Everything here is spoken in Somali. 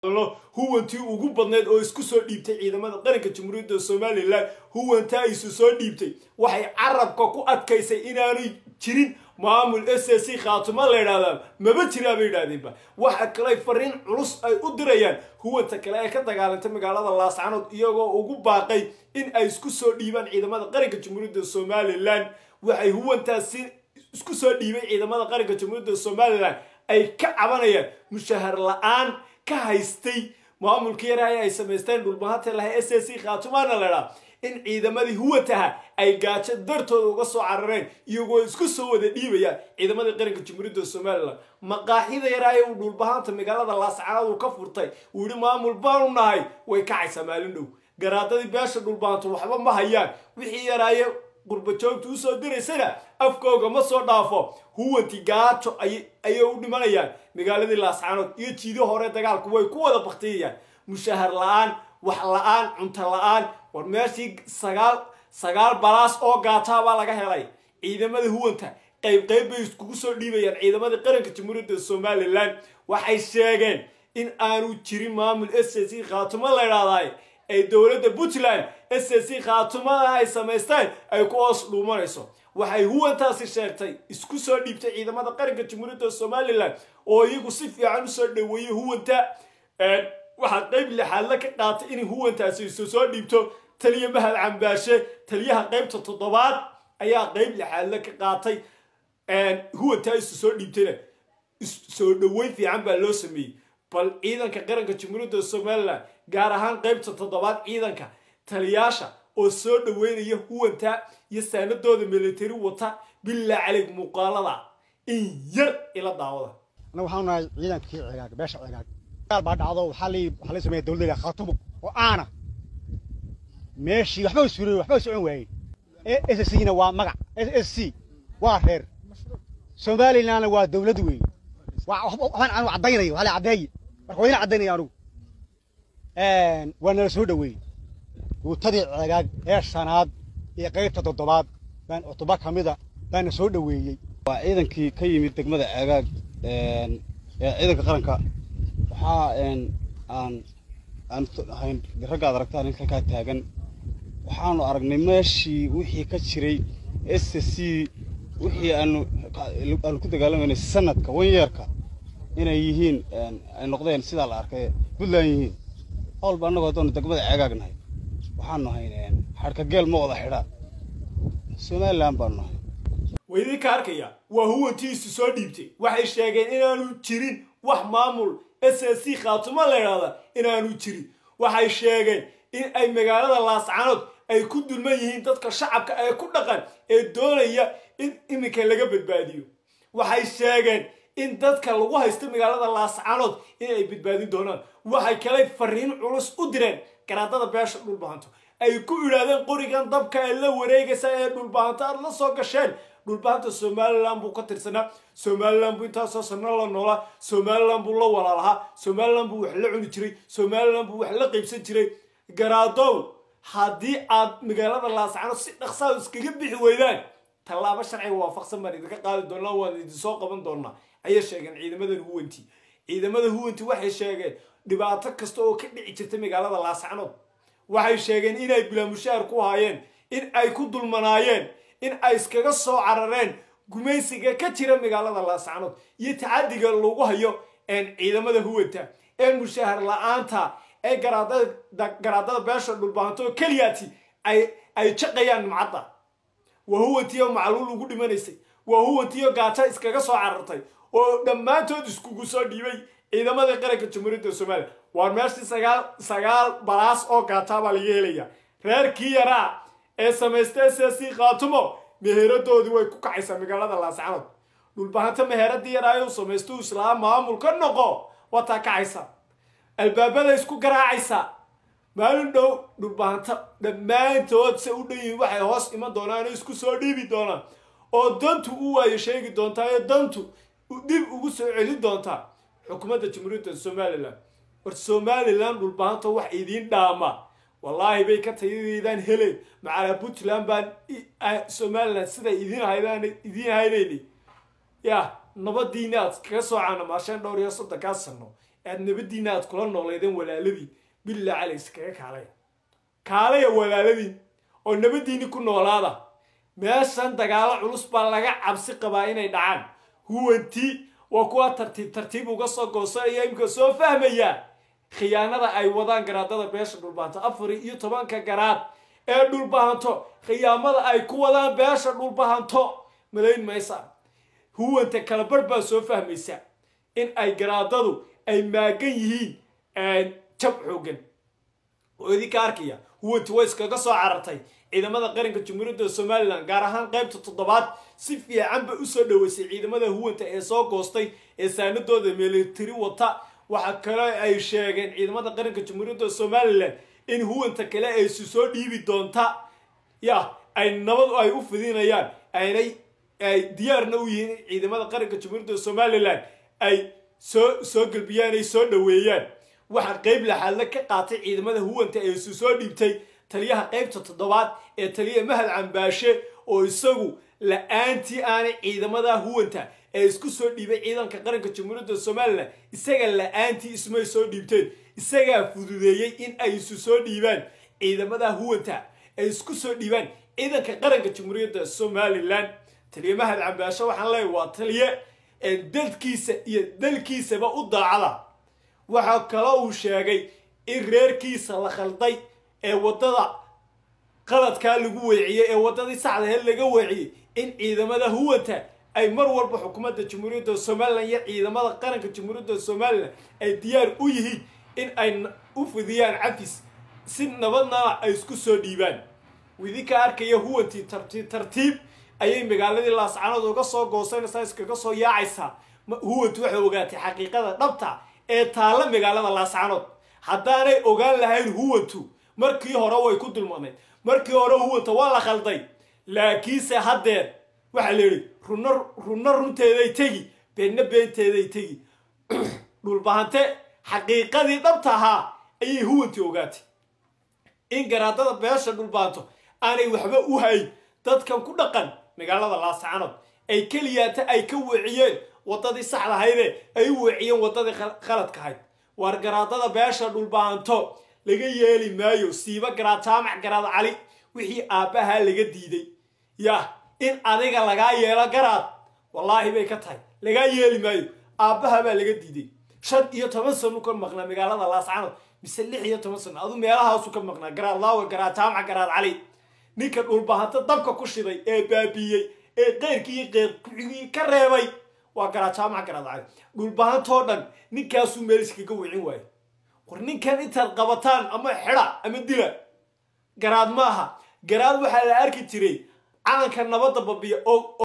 huwantii ugu badneyd oo isku soo dhiibtay ciidamada qaranka jamhuuriyadda somalilan huwantaa isu soo dhiibtay waxay carabka ku adkaysay inaanay jirin maamul s c khaatimo la yidhahdaa maba jiraa bay yidhahdeenba waxa kale fariin culus ay u dirayaan huwanta kale ee ka dagaalantay magaalada laascanood iyagoo ugu baaqay in ay isku soo dhiibaan ciidamada qaranka jamhuuriyadda somalilan waxay huwantaasi isku soo dhiibay ciidamada qaranka jamhuuriyadda somalilan ay ka cabanayaan mushahar la-aan ka haystay maamulka yaraha ay samaysteen dhulbahanta laha s c khaatumaana ladhaa in ciidamadii huwantaha ay gaajo dartooda uga soo carareen iyagoo isku soo wada dhiibaya ciidamadii qaranka jamhuuriyadda somalilan maqaaxida yaraa ee uu dhulbahanta magaalada laascanaad uu ka furtay uu yihi maamul baanu nahay way kacaysaa maalin dhow garaadadii beesha dhulbahanto waxba ma hayaan wixii yaraaye qurbajoogta usoo diraysana afkooga ma soo dhaafo huwanti gaajo ayay u dhimanayaan magaaladii laascanood iyo jiido hore dagaalku way ku wada baktiyayaan mushahar la-aan wax la-aan cunto la-aan war meeshii sagaal sagaal balaas oo gaataa baa laga helay ciidamada huwanta qayb qayb bay iskugu soo dhiibayaan ciidamadii qaranka jamhuuriyadda somalilan waxay sheegeen in aanu jirin maamul s c khaatumo la ydhaahday ee dowladda puntland s c khaatumada ay samaysteen ay ku hoos dhuumanayso waxay huwantaasi sheegtay isku soo dhiibtay ciidamada qaranka jamhuuriyadda somalilan oo iyagu si fiican usoo dhaweeyey huwanta waxaa qayb lixaadla ka qaatay inay huwantaasi isu soo dhiibto taliya mahad cambaashe taliyaha qaybta toddobaad ayaa qayb lixaadla ka qaatay huwantaa isu soo dhiibtayna soo dhaweyn fiican baa loo sameeyey bal ciidanka qaranka jamhuuriyadda somalilan gaar ahaan qaybta toddobaad ciidanka taliyaasha oo soo dhaweynaya huwantaa iyo saanadooda militari wata bilaa caleyg muuqaalada in yar ila daawada annaga waxaanu nahay ciidankii cigaag beesha cigaag dagaal baa dhacdo waxaa la waxaa la sameeya dowladda khaatumo oo aana meeshii waxba u suuray waxba u socon waayey s c na waa magac s c waa reer somalilandna waa dowlad weeye waxbaan anu caddaynayo waxaa la caddeeye marka waa ina caddaynaya anugu waa nala soo dhaweeyey guutadii cigaag ee shanaad iyo qaybta toddobaad baan cutuba ka mida baana soo dhaweeyey waa ciidankii ka yimid degmada ceegaag ee ciidanka qaranka waxaa aan aan ahayn ragga aad aragtaan halkaa taagan waxaanu aragnay meeshii wixii ka jiray s c wixii aanu aanu ku dagaalamayna sanadka wanyeerka inay yihiin ay noqdeen sidaa la arkay puntland yihiin howlba annagoo haddaanu degmada ceegaag nahay waxaanu ahayn xadhka geel ma wada xidhaan somaliland baanu nahay waa idinka arkaya waa huwantiisu soo dhiibtay waxay sheegeen inaanu jirin wax maamul s c khaatumo la ydhahda inaanu jirin waxay sheegeen in ay magaalada laascanood ay ku dulman yihiin dadka shacabka ee ku dhaqan ee doonaya in iminka laga badbaadiyo waxay sheegeen in dadka lagu haysto magaalada laascanood in ay badbaadin doonaan waxay kale fariin culus u direen garaadada beesha dhulbahanto ay ku idhaahdeen qorigan dabka ee la wareegaysa ee dhulbahanto aad la soo gasheen dhulbahanta somalilan buu ka tirsanaa somalilan buu intaasoo sano la noolaa somalilan buu la walaalahaa somalilan buu wax la cuni jiray somalilan buu wax la qaybsan jiray garaadow haddii aad magaalada laascano si dhaqsaa iskaga bixi weydaan tallaabo sharciga waafaqsan baan idinka qaadi doonaa waan idinsoo qaban doonaa ayay sheegeen ciidamadan huwanti ciidamada huwanti waxay sheegeen dhibaato kasta oo ka dhici jirta magaalada laascanood waxay sheegeen inay bilaamushaar ku haayeen in ay ku dulmanaayeen in ay iskaga soo carareen gumaysiga ka jira magaalada laascanood iyo tacadiga lagu hayo ciidamada huwanta ee mushahar la-aanta ee garaadada beesha dhulbahanto keliyaati ay jaqayaan nimcadda waa huwantiyo macluul ugu dhimanaysay waa huwantiyo gaajo iskaga soo carartay oo dhammaantood iskugu soo dhiibay ciidamada qaranka jamhuuriyadda somaliya waa meeshii sagaal sagaal balaas oo gaataa baa laga helaya reerkii yaraa ee samaystay ssi khaatumo meheeradoodii way ku kacaysaa magaalada laascanood dhulbahanta meheeradii yaraayo samaysto islaam maamul ka noqo wataa kacaysa albaabada isku garaacaysa maalin dhow dhulbahanta dhammaantood se u dhan yihiin waxay hoos iman doonaan oo isku soo dhiibi doonaan oo dantu u waayo sheegi doontaa ee dantu dib ugu soo celin doontaa xukuumadda jamhuuriyadda somalilan war somalilan dhulbahanta wax idiin dhaama wallaahi bay ka tayadeydaan heleen macalaa puntland baan somalilan siday idiin haydaan idiin haynayni ya nabadiina aad kaga soo caanamaasheen dhowr iyo soddonkaa sano aad nabadiina aad kula nooleedeen walaaladiin billah calay iskaga kaalaya kaalaya walaaladiin oo nabadiini ku noolaada meeshan dagaalo culus baa laga cabsi qabaa inay dhacaan huwantii waa kuwa tartiib tartiib uga soo goosanaya imika soo fahmaya khiyaanada ay wadaan garaadada beesha dhulbahanto afar iyo tobanka garaad ee dhulbahanto khiyaamada ay ku wadaan beesha dhulbahanto malayn maysa huwanta kala barh baa soo fahmaysa in ay garaadadu ay maagan yihiin jab xoogan oo idinka arkaya huwanti way iskaga soo carartay ciidamada qaranka jamhuuriyadda somalilan gaar ahaan qaybta toddobaad si fiican bay usoo dhaweysay ciidamada huwanta ee soo goostay ee saanadooda militari wata waxaa kale ay sheegeen ciidamada qaranka jamhuuriyadda somalilan in huwanta kale ay si soo dhiibi doonta ya ay nabad ay u fidinayaan aynay ay diyaarna u yihiin ciidamada qaranka jamhuuriyadda somalilan ay soo soo gelbiyaan ay soo dhaweeyaan waxaa qeyb laxaadle ka qaatay ciidamada huwanta ee isu soo dhiibtay taliyaha qeybta toddobaad ee taliya mahad cambaashe oo isagu la-aantii aanay ciidamada huwanta ee isku soo dhiibay ciidanka qaranka jamhuuriyadda somalilan isaga la-aantii ismay soo dhiibteen isagaa fududeeyey in ay isu soo dhiibaan ciidamada huwanta ay isku soo dhiibaan ciidanka qaranka jamhuuriyadda somalilan taliya mahad cambaashe waxaan leeyahy waa taliye ee dadkiisa iyo dalkiisaba u daacada waxaa kaloo uu sheegay in reerkiisa la khalday ee waddada qaladkaa lagu weeciyey ee waddadii saxdaheed laga weeciyey in ciidamada huwanta ay mar walba xukuumadda jamhuuriyadda somalilan iyo ciidamada qaranka jamhuuriyadda somalilan ay diyaar u yihiin in ay u fidiyaan cafis si nabadna ay isku soo dhiibaan widinka arkaya huwantii tartiib tartiib ayay magaaladii laascanood uga soo goosanaysaa iskaga soo yaacaysaa huwantu waxay ogaatay xaqiiqada dhabta ee taalla magaalada laascanood haddaanay ogaan lahayn huwantu markii hore way ku dulmanayd markii hore huwanta waa la khalday laakiinse haddeer waxaa la yidhi runna runna runteeday tegi beenna beenteeday tegi dhulbahante xaqiiqadii dhabta ahaa ayay huwantii ogaatay in garaadada beesha dhulbahanto aanay waxba u hayn dadkan ku dhaqan magaalada laascanood ay keliyaata ay ka weeciyeen waddadii saxdahaydee ay u weeciyeen waddadii khaladka ahayd waar garaadada beesha dhulbahanto laga yeeli maayo siiba garaad jaamac garaad cali wixii aabbahaa laga diiday yah in adiga lagaa yeelo garaad wallaahi bay ka tahay lagaa yeeli maayo aabbaha baa laga diiday shan iyo toban sanu ka maqnaa magaalada laascanood mise lix iyo toban sano adu meelahaasu ka maqnaa garaad laawe garaad jaamac garaad cali ninka dhulbahanto dabka ku shiday ee baabiiyey ee qeyrkii iyo qeyrkuxigii ka reebay waa garaad jaamac garaad cali dhulbahantoo dhan ninkaasuu meel iskaga wicin waayo war ninkan intaad qabataan ama xidha ama dila garaad maaha garaad waxaa la arki jiray calanka nabadda babiya oo